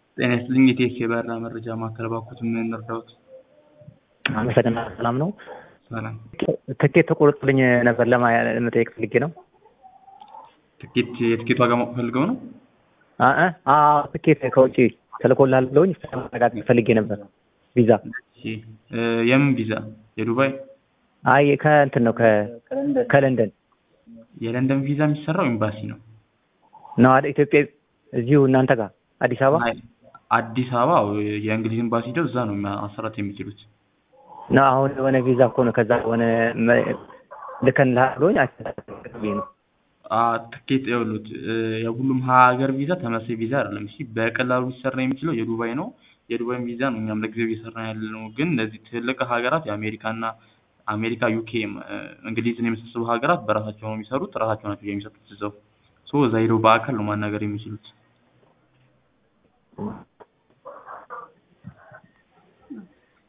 ጤና ይስጥልኝ የኢቲኤስ የበረራ መረጃ ማዕከል እባክዎት ምን ልርዳዎት? አመሰግናለሁ። ሰላም ነው? ሰላም። ትኬት ተቆርጦልኝ ነበር ለመጠየቅ ፈልጌ ነው። ትኬት የትኬት ዋጋ ማወቅ ፈልገው ነው? አእ አዎ ትኬት ከውጭ ተልኮልሃል ብለውኝ ለማረጋገጥ ፈልጌ ነበር። ቪዛ እሺ እ የምን ቪዛ? የዱባይ? አይ ከእንትን ነው ከለንደን የለንደን ቪዛ የሚሰራው ኤምባሲ ነው። ነው አይደል? ኢትዮጵያ እዚሁ እናንተ ጋር አዲስ አበባ አይ አዲስ አበባ የእንግሊዝ ኤምባሲ ሄደው እዛ ነው ማሰራት የሚችሉት። ነው አሁን የሆነ ቪዛ እኮ ነው ከዛ የሆነ ልከንልሃል ብሎኝ አስተካክዬ ነው። አ ትኬት ይኸውልዎት የሁሉም ሀገር ቪዛ ተመሳሳይ ቪዛ አይደለም። እሺ በቀላሉ ሊሰራ የሚችለው የዱባይ ነው። የዱባይን ቪዛ ነው እኛም ለጊዜው እየሰራን ያለ ነው። ግን እነዚህ ትልቅ ሀገራት የአሜሪካና አሜሪካ፣ ዩኬ፣ እንግሊዝን የመሳሰሉ ሀገራት በራሳቸው ነው የሚሰሩት። ራሳቸው ናቸው የሚሰጡት እዛው ሶ እዛ ሄደው በአካል ነው ማናገር የሚችሉት።